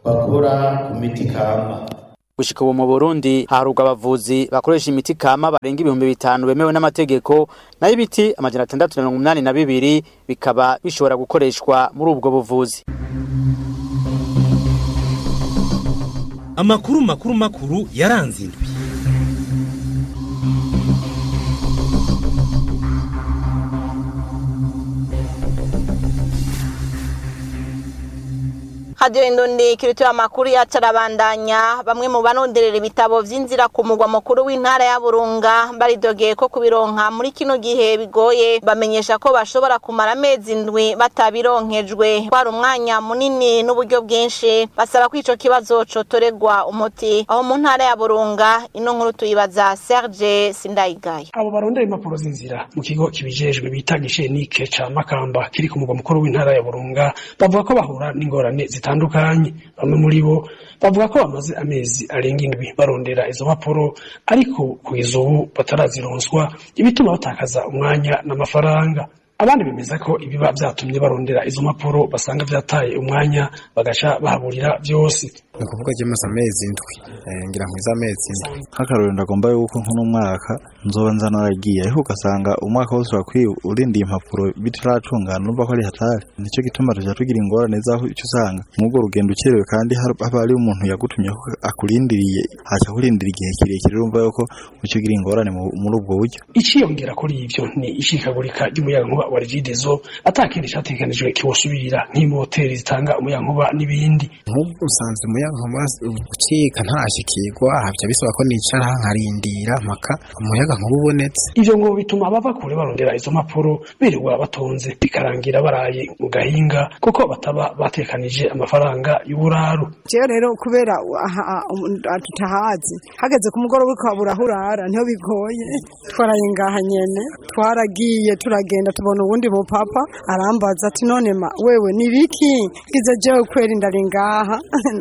bakora ku miti kama gushika ubu mu Burundi haharurwa abavuzi bakoresha imiti kama barenga ibihumbi bitanu bemewe n'amategeko nayo ibiti amajana atandatu na mirongo umunani na bibiri bikaba bishobora gukoreshwa muri ubwo buvuzi amakuru makuru makuru yaranze indwi hadiyo indundi kirituye amakuru yacu arabandanya bamwe mu banonderera ibitabo vy'inzira ku mugwa mukuru w'intara ya burunga baridogeye ko kubironka muri kino gihe bigoye bamenyesha ko bashobora kumara amezi indwi batabironkejwe kwari umwanya munini n'uburyo bwinshi basaba ko ico kibazo cotoregwa umuti aho mu ntara ya burunga ino nkuru tuyibaza serge sindayigaya abo barondera impapuro z'inzira mu kigo kibijejwe bita gishenike ca makamba kiri ku mugwa mukuru w'intara ya burunga bavuga ko bahura n'ingorane zitandukanye bamwe muri bo bavuga ko bamaze amezi arenga indwi barondera izo mpapuro ariko kugeza ubu batarazironswa ibituma batakaza umwanya n'amafaranga abandi bemeza ko ibiba vyatumye barondera izo mpapuro basanga vyataye umwanya bagaca bahaburira vyose ni ukuvuga ryamaze amezi indwi ngira nkwiza amezi indwi nk'akarorero ndagomba yuko nk'uno mwaka nzoba nza naragiye ariko ugasanga umwaka wose wakwiye urindiye impapuro bitaracungana urumva ko ari hatari nicyo gituma tuja tugira ingorane zaho icyo usanga mw'ubwo rugendo ukerewe kandi haba hariho umuntu yagutumye ko akurindiriye haca kurindira igihe kirekire urumva yuko uca ugira ingorane muri ubwo buryo iciyongera kuri ivyo ni ishikagurika ry'umuyagankuba wa regidezo atakindi categekanijwe kiwusubirira nk'imoteri zitanga umuyagankuba n'ibindi nk'ubwo usanze umuyagankuba ucika ntashikirwa havya bisaba ko nicara nkarindira mpaka umuyagankuba ubonetse ivyo ngo bituma abava kure barondera izo mpapuro birirwa batonze bikarangira baraye mu gahinga kuko bataba batekanije amafaranga y'uburaru jewe rero kubera tutahazi hageze ku mugoroba ukabura aho urara niho bigoye twaraye ngaha nyene twaragiye turagenda tubona uwundi mupapa arambaza ati none ma wewe ni biki ize jewe kweri ndari ngaha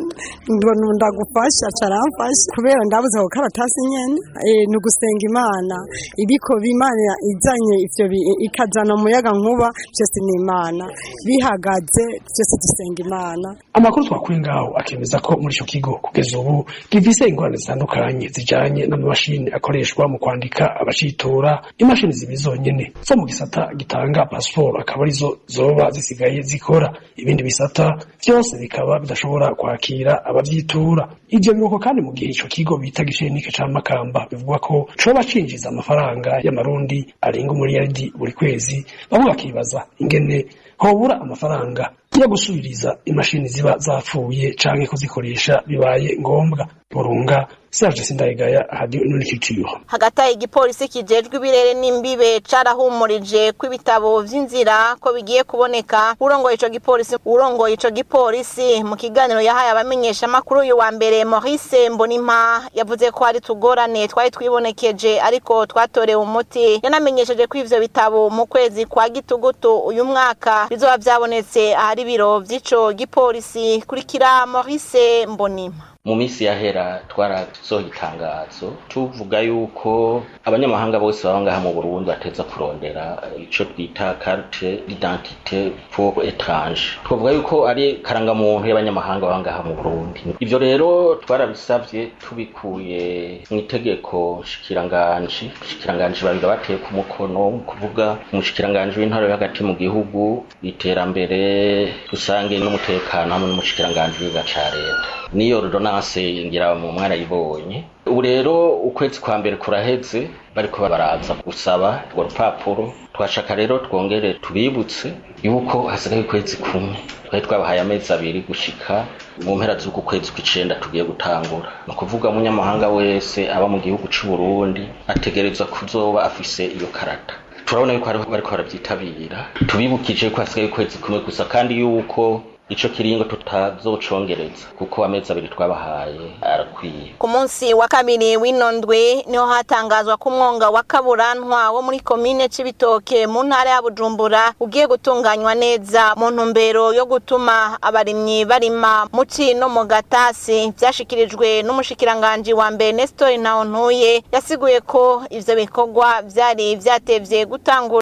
ndagufasha caramfasha kubera ndabuze ako karatasi nyene ni ugusenga imana ibiko bimana izanye ivyo ikazana umuyaga nkuba vyose ni imana bihagaze vyose dusenga imana amakuru twakuye ngaho akemeza ko muri ico kigo kugeza ubu gifise ingorane zitandukanye zijanye n'amamashini akoreshwa mu kwandika abacitora imashini zibi zonyene zo mu gisata gitanga pasiporo akaba arizo zoba zisigaye zikora ibindi bisata vyose bikaba bidashobora kwakira abavyitura ivyo biruko kandi mu gihe ico kigo bita gishenike ca makamba bivugwa ko coba cinjiza amafaranga y'amarundi arenga umuriyaridi buri kwezi bamwe bakibaza ingene hobura amafaranga yo gusubiriza imashini ziba zapfuye canke kuzikoresha bibaye ngombwa burunga Serge Sindayigaya hadi nurikiciyo hagati aho igipolisi kijejwe ibirere n'imbibe carahumurije ko ibitabo vy'inzira ko bigiye kuboneka urongoye ico gipolisi urongoye ico gipolisi mu kiganiro yahaye abamenyesha makuru uyu wa mbere Maurice Mbonimpa yavuze ko hari tugorane twari twibonekeje ariko twatorewe umuti yanamenyesheje ko ivyo bitabo mu kwezi kwa gitugutu uyu mwaka bizoba vyabonetse ahari ibiro vy'ico gipolisi kurikira Maurice Mbonimpa mu minsi yahera twarasohoye itangazo tuvuga yuko abanyamahanga bose baba ngaha mu Burundi bateza kurondera ico twita carte d'identité pour étrange twavuga yuko ari karangamuntu y'abanyamahanga baba ngaha mu Burundi ivyo rero twarabisavye tubikuye mu itegeko shikiranganji shikiranganji babiri bateye ku mukono kuvuga umushikiranganji w'intara yo hagati mu gihugu iterambere rusange n'umutekano hamwe n'umushikiranganji w'iga ca leta niyo ordonance ngira mu mwana yibonye ubu rero ukwezi kwa mbere kuraheze bariko baraza gusaba urwo rupapuro twashaka rero twongere tubibutse yuko hasigaye ukwezi kumwe twari twabahaye amezi abiri gushika mu mpera z'uku kwezi kw'icenda tugiye gutangura ni ukuvuga umunyamahanga wese aba mu gihugu c'u Burundi ategerezwa kuzoba afise iyo karata turabona yuko bariko barabyitabira tubibukije ko hasigaye ukwezi kumwe gusa kandi yuko ico kiringo tutazocongereza kuko amezi abiri twabahaye arakwiye ku munsi wa kabiri w'ino ndwi niho hatangazwa ko umwonga wa kaburantwa wo muri komine c'ibitoke mu ntara ya bujumbura ugiye gutunganywa neza mu ntumbero yo gutuma abarimyi barima muci no mu gatasi vyashikirijwe n'umushikiranganji wa mbere nestor ntawontuye yasiguye ko ivyo bikorwa vyari vyatevye gutangura